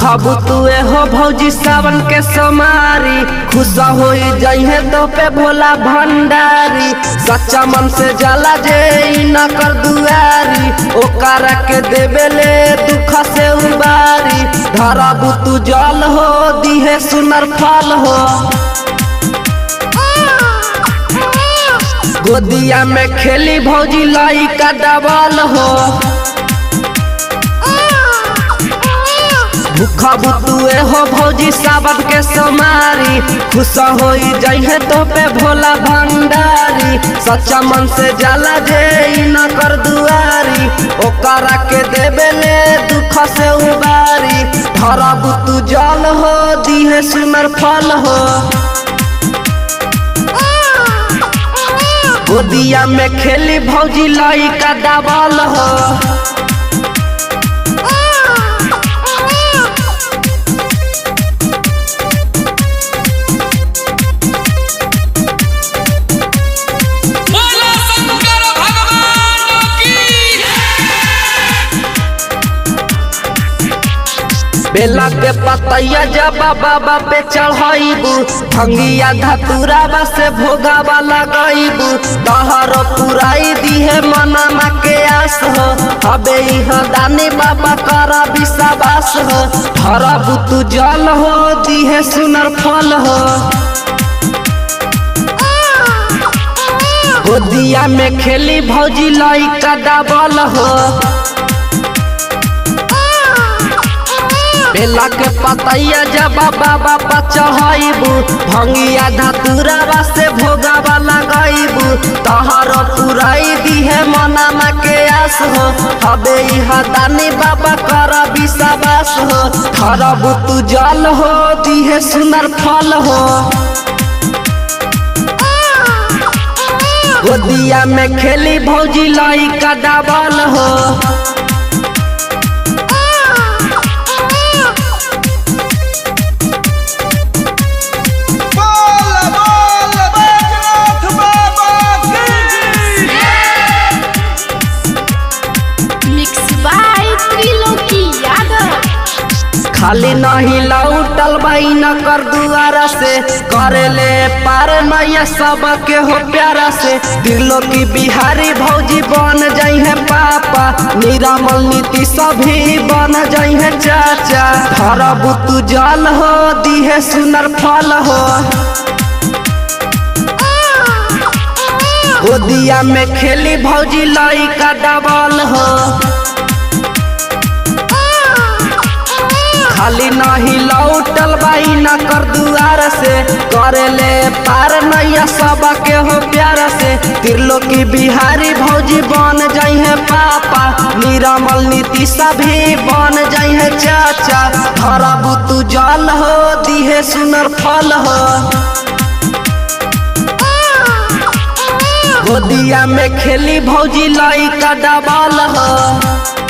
भूखबू तुए हो भौजी सावन के सोमारी खुश हो जइहे तो पे भोला भंडारी सच्चा मन से जाला जे ई न कर दुआरी ओकरा के देवे ले दुख से उबारी धरबू तू जल हो दिहे सुनर फल हो गोदिया में खेली भौजी लाई का डबल हो भूखा बुतुए हो भौजी सावन के सोमारी खुश हो जइहे तो पे भोला भंडारी सच्चा मन से जाला जे ई न कर दुआरी ओकरा के देवे ले दुख से उबारी धरा बुतु जल हो दिहे सुनर फल हो गोदिया में खेली भौजी लाई का डबल हो बोलो शंकर भगवान की बेला के पतैया जब बाबा पे चढ़ाइबू भंगिया धतुराबा से भोगावा लगाइबू तहरो पुराई दिहे मनमा के आस हो हबे यहाँ दानी बाबा करा विश्वास हो धरबू तू जल हो दिहे सुनर फल हो गोदिया में खेली भौजी लाई का डबल हो बेला के पतैया जब बाबा पर चढ़ाइबू भंगिया धतुरावा से भोगावा लगाइबू तहर पुराई दिहे मनामा के आस हो हबे यहाँ दानी बाबा कर विश्वास हो खरबू तू जल हो दिहे सुनर फल हो गोदिया में खेली भौजी लाई का डबल हो बोल बोल बैजनाथ बाबा की मिक्स बाय त्रिलोकी यादव खाली नहीं लौटल बाई न कर दुआरा से करे ले पार नैया सब के हो प्यारा से दिलो की बिहारी भौजी बन जाई है पापा निरामल नीति सभी बन जाई है चाचा धरबू तू जल हो दिहे सुनर फल हो गोदिया में खेली भौजी लाई का डबल हो खाली नहीं लौटल बाई न कर दुआर से करे ले पार नैया सब के हो प्यार से तिरलो की बिहारी भौजी बन जाई है पापा निरामल नीति सभी बन जाई है चाचा धरबू तू जल हो दिहे सुनर फल हो गोदिया में खेली भौजी लाई का डबल हो